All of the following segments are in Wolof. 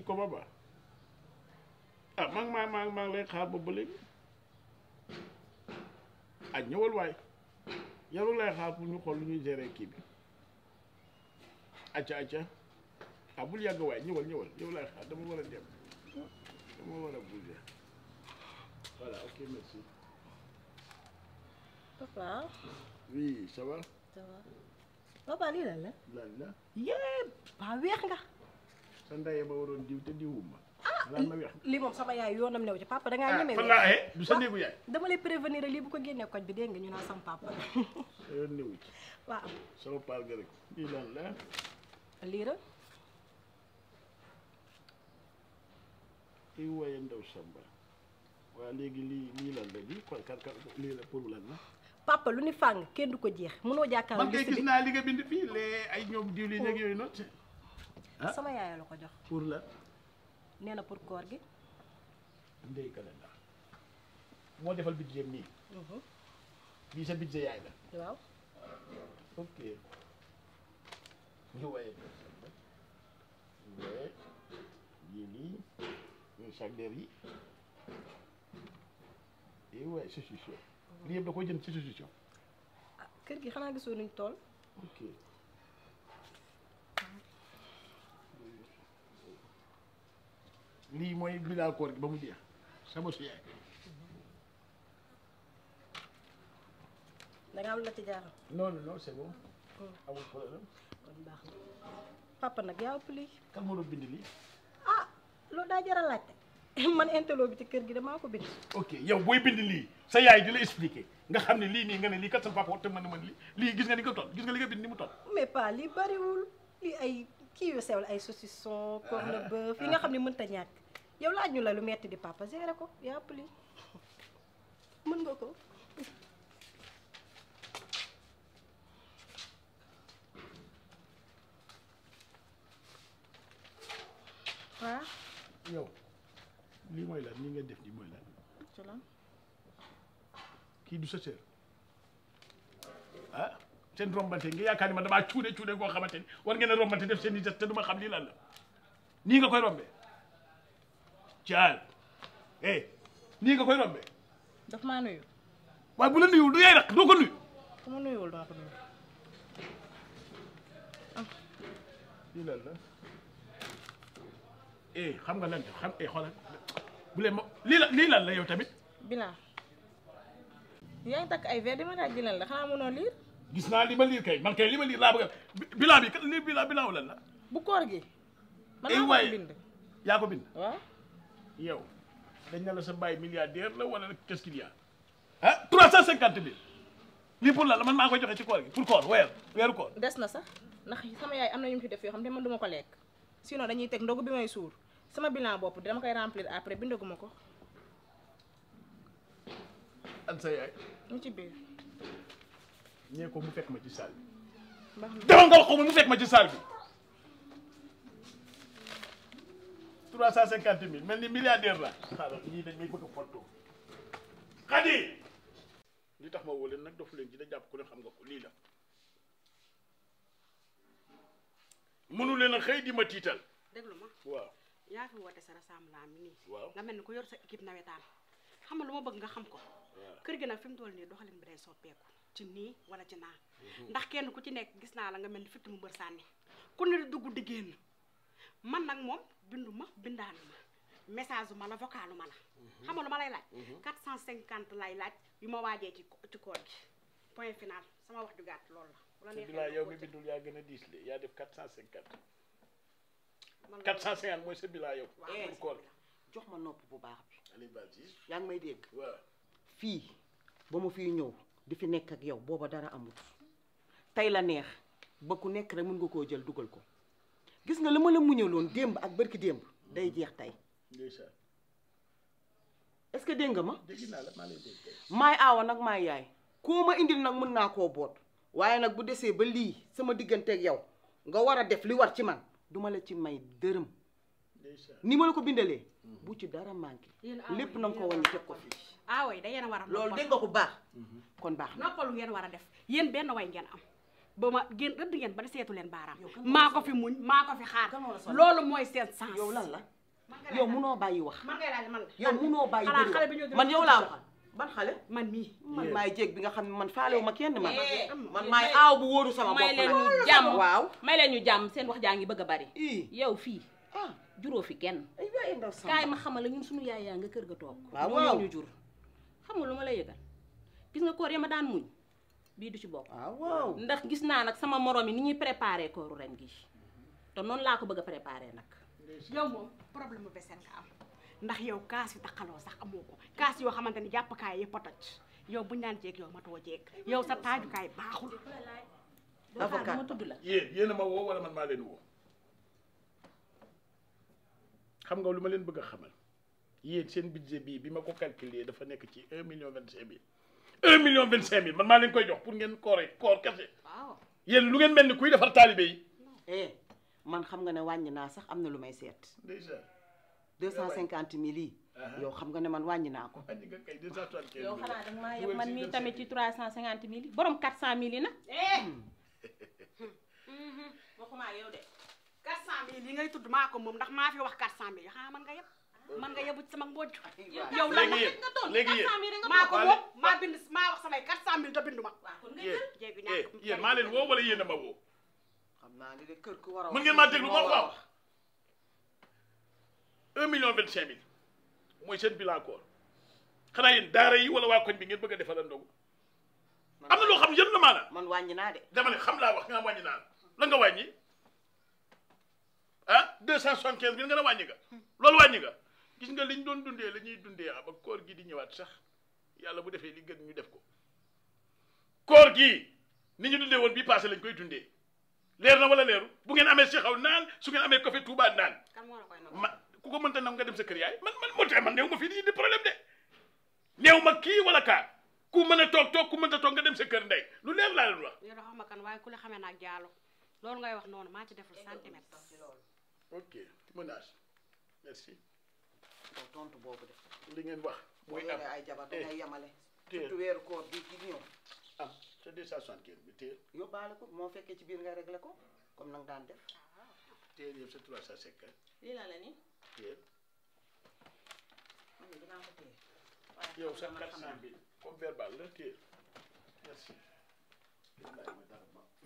koma ba ah maa ngi maa maa maa ngi lay xaar ba ba léegi ah ñëwal waay yow rek lay xaar pour ñu xool lu ñuy gérer kii bi acca acca ah bul yàgg waay ñëwal ñëwal yow lay xaar dama war a dem dama war a bouger voilà ok merci papa oui ça va ça va papa lii lan la lan la yépp waa weex nga sa ndaye ba waroon diw te diwuma lan ma weex lii moom sama yaay yoonam new ci papa dangaa ñeme fan weex laa du sa néegu yaay dama lay prévenir rek lii bu ko génnee koñ bi dégg nga ñu naan sam papa sa yoon néewu ci waaw sama paal ga rek lii lan la lii la i waaye ndaw samba waa léegi lii lii lan la lii kon kan kan lii la pour lan la papa lu ni fàng kenn du ko jeex mënoo jàkkaarloo man kay liste gis bi naa li nga bind fii lee ay ñoom diwlin nekk yooyu noonu ah. sama yaay la ko jox pour la nee na pour koor gi ndey kalenda moo defal budget nii bii sa budget yaay la waaw ok ñu waaye ndaw samba mais yii lii ñuy sac der yi i waaye solution lii yëpp da koy jënd ci solution ah kër gi xanaa gisoo nuñ tool ok lii mooy bilaal koor gi ba mu jeex sama su yaay da nga am la ci jaaxal non non non c'est bon amul problème kon baax na papa nag yaa ëpp lii kan moo doon bind lii ah loolu daa jar a laajte man intelo bi ci kër gi damaa ko bind ok yow booy bind lii sa yaay di la expliquer nga xam ne lii nii nga ne lii kat sa papa te mën na mën lii lii gis nga ni nga toll gis nga li nga bind ni mu toll mais pas lii bariwul lii ay kii yu sew la ay saucisson corne bœuf yi nga xam ne mënta ñàkk yow laaj ñu la lu metti di papa géré ko yaa ëpp lii mën nga ko waaw yow lii mooy lan nii nga def nii mooy lan ci lan kii du sa sœur ah seen rombante nga yaakaar ni ma damaa cuune cuune koo xamante ni war ngeen a rombante def seen i des te du ma xam lii lan la nii nga koy rombee caal eh nii nga koy rombee daf maa nuyu waaye bu la nuyul du yaay rek doo ko nuyu ku ma nuyuwul dama ko nuyu lii lan la eh xam nga lan la xam eh xoolal bu leen ma lii la lii lan la yow tamit bilan yaa ngi takk ay verre di ma daaj jëlal la xanaa mënoo liir gis naa li ma liir kay man kay li ma liir laa bëgg a bilan bi kat lii bilan bilan lan la bu koor gi man Eh, maa waay. ko bind yaa ko bind waaw yow dañ ne la sa baay milliardaire la wala qu'est-ce qu'il y a ah trois cent cinquante mille lii pour lan la man maa koy joxe ci koor gi pour koor weer weeru koor des na sax ndax sama yaay am na ñu mu fi def yoo xam ne man duma ko lekk sinon dañuy teg ndogu bi may suur sama bilan bopp dama koy remplir après bindaguma ko an sa yaay mu ci biir ñee ko mu fekk ma ci salle bi baax na demal nga wax ko mu fekk ma ci salle bi trois cent cinquante mille mel ni milliardaire la xaaral ñii dañ may bëgg a fontoo xadi li tax ma woo leen nag dofu leen ci da jàpp ku ne xam nga ko lii la mënu leen a xëy di ma tiital déglu ma waaw yaa fi woote sa rassemblement mi nii waaw nga mel ni ku yor sa équipe nawetaan xam nga lu ma bëgg nga xam ko kër gi nag fi mu toll nii doxalin bi day soppeeku ci nii wala ci naa ndax kenn ku ci nekk gis naa la nga mel ni fitt mu bër sànni ku ne di dugg di génn man nag moom bindu ma bindaanu ma message ma la vocalu ma la xam nga lu ma lay laaj 450 lay laaj yu ma waajee ci ci koor gi point final sama wax ju gàtt loolu la bu la te neexee bilaa nga yow mi continuer. bindul yaa gën a diis le yaa def quatre cent cinquante Man la- quatre cent cinquante mooy sa bilaa yow waaw, pour mooy koor sa jox ma nopp bu baax bi Aliou Badji yaa ngi may dégg waaw fii ba ma fiy ñëw di fi nekk ak yow booba dara amut tey la neex ba ku nekk rek mën nga koo jël dugal ko gis nga li ma la muñaloon démb ak bërki démb day jeex tey ndeysaan est-ce que dégg nga ma dégg naa la maa lay dégg kay maay aawa nag maay yaay koo ma indil nag mën naa koo boot waaye nag bu desee ba lii sama digganteeg yow nga war a def li war ci man duma la ci may dërëm ndeysaan ni ma la ko bindalee bu ci dara manqué Yéen aawa lépp yi na nga ko yéen wàññi a teg ko fii ah oui da yéen a war a loolu noppal. dégg nga ko baax kon baax na noppalu ngeen war a def yéen benn way ngeen am ba ma génn rëdd ngeen ba di seetu leen baaraam Yow kan moo maa la ko fi muñ maa ko fi xaar Kan moo la sonal? loolu mooy seen sens yow lan la man nga yow laaj munoo bàyyi wax man ngay laaj man la yow munoo bàyyi xanaa bëri xale bi wax. ñëw man yow laa waxal ban xale man mii man maay jéeg bi nga xam ne man faalewu ma kenn man Eh, man yéen maay may- aaw bu wóoru sama may bopp leen nag. ñu jàmm waaw may leen ñu jàmm seen wax jaa ngi bëgg a bari ii yow fii ah juróo fi kenn ay waay ndaw sama kaay ma xamal la ñun suñu yaay yaa nga kër ga toog Waaw, ñoo waaw. ñoo ñu jur xam nga lu ma la yëgal gis nga koor ya ma daan muñ bii du ci bokk waaw waaw ndax gis naa nag sama morom yi ni ñuy préparé kooru ren gi te noonu laa ko bëgg a préparé nag yow moom problème mu vaisselle nga am ndax yow kaas yu taxaloo sax amoo ko kaas yoo xamante ni jàppkaay yëpp a toj yow buñu naan jeeg yow matoo jeeg yow sa taajukaay baaxul doo xaar Avocat. ma tudd la yéen yéen a ma woo wala man maa leen woo xam nga lu ma leen bëgg a xamal yéen seen budget bii bi ma ko calculer dafa nekk ci un million vingt cinq mille un million vingt cinq mille man maa leen koy jox pour ngeen koore koor kese waaw yéen lu ngeen mel ni kuy defar taalibe yi eh man xam nga ne wàññi naa sax am na lu may seet déjà deux cent cinquante mille yi Aha. yow xam nga ne man wàññi naa ko wàññi nga kay deux cent soixante quinze yow xanaa danga maa yeb man mii tamit ci 350 mille yi borom 400 mille yi nag waxuma ak yow de 400 mille yi ngay tudd maa ko moom ndax maa fi wax 400 mille xanaa man nga yeb man nga yebu ci sama mbojj yow lan léegi yéen léegi yéen maa ko Waa moom maa bind maa wax samay 400 mille te bindu ma waaw kon nga yéen jéegu eh ñàkk yéen maa leen woo wala yéen a ma woo xam naa ni de kër ku war a mën ngeen maa déglu ma wax un million vingt cinq mille mooy seen bilan koor xanaa yéen daara yi wala waa koñ bi ngeen bëgg a defal ndogu am na loo xam yëpp na maanaam man wàññi naa de dama ne xam laa wax nga wàññi naan la nga wàññi ah deux cent soixante quinze mille nga ne wàññi nga loolu wàññi nga gis nga liñ doon dundee la ñuy dundee ah ba koor gi di ñëwaat sax yàlla bu defee li gën ñu def ko koor gii ni ñu dundee woon bii passé lañ koy dundee leer na wala leeru bu ngeen amee Cheikh aw naan su ngeen amee café Touba naan kan moo la koy nangu ma ku ko mënta nam nga dem sa kër yaay man man moo tax man néew ma fii di indi problème de néew ma kii wala kaa ku mën a toog toog ku mënta toog nga dem sa kër ndey lu leer laa leen wax yow da xam ma kan waaye ku la xamee naag jaalo loolu ngay wax noonu maa ci deful centimètre ok menace merci yow tontu boobu de li ngeen wax boo mooy am yoree ay jabar da ngay yemale téye. surtout weeru koor gi gi ñëw am c'est deux cent soixante quinze bi téye yóbbaale ko moo fekkee ci biir nga réglé ko comme nang daan def téye yëpp c'est trois cent cinquante lii la la ni téye man de dinaa ko téye yow sa quatre cent mille comme verbal la téye merci Wallaay ma dara ma-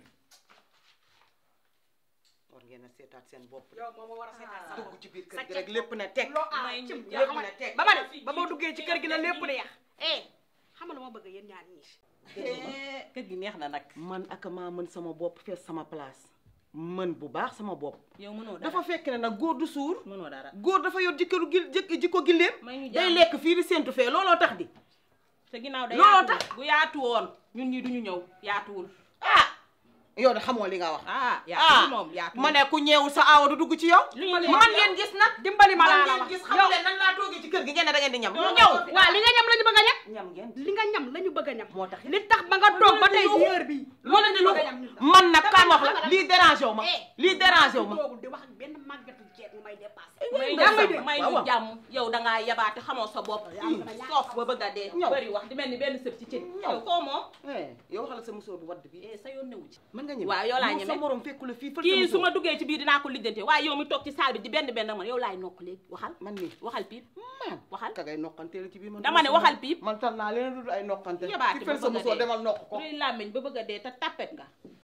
war ngeen a seetaat seen bopp de yow moom moo war a seetaan sa bopp dugg ci biir sa kër gi ceg rek lépp ne teg loo ah may ñu cim jàpp yoo na teg. ba ma ne ba ma duggee ci kër gi na lépp di yàq eh xam nga lu ma bëgg yéen ñaar ñii kër gi neex na nag man ak maa mën sama bopp fees sama place mën bu baax sama bopp yow mënoo dara dafa fekk ne nag góor du suur mënoo dara góor dafa yor jëkkëru gil jëkk jikko gilleem may ñu day jàmm. lekk fii di séntu fee looloo tax di te ginnaaw da looloo yaatu tax. bu yaatu woon ñun ñi duñu ñëw yaatuwul ah yow de xamoo li nga wax ah yaatuwul moom yaatuwul ma ne ku ñeewul sa aawa du dugg ci yow lu ñu man ngeen gis nag dimbali ma man laa la ngeen wax gis xam yow leen nan laa toogee ci kër gi ngeen ne da ngeen di ñam Doo ñëw fi waa li nga ñam la ñu bëgg a ñam ñam ngeen li nga ñam la ñu bëgg a ñam moo tax li tax ba nga toog ba tey ci heure bii loolu di lu bëgg a ñam ñun la. man nag kaan wax Dama la ne lii dérangé wu ma Eh, lii dérangé wu ma toogul di wax ak benn màggatu jeeg mu may dépassé may yaa ngi ñu dégg. may waaw, ñu waaw. jàmm yow dangaa yabaate xamoo sa bopp soof ba bëgg a dee Ñëw. bëri wax di mel ni benn sëb ci cin Ñëw. yow koo moom eh yow waxal sa musóor bu wadd bi eh sa yoon newu ci mën nga ñeme waaw yow laa moom sa ñeme. morom fekku la fii fël sa kii su musóor. ma duggee ci biir dinaa ko lijjante waaye yow mi toog ci saal bi di benn benn man yow laay nokk léegi waxal man nii waxal piip man waxal ka ngay noqanteel ci biir man dama ne waxal piip man tal naa leen dul ay noqante yabaate ki ba fël sa bëgg a musóor dee demal noq ko luy làmmiñ ba bëgg a dee te tappet nga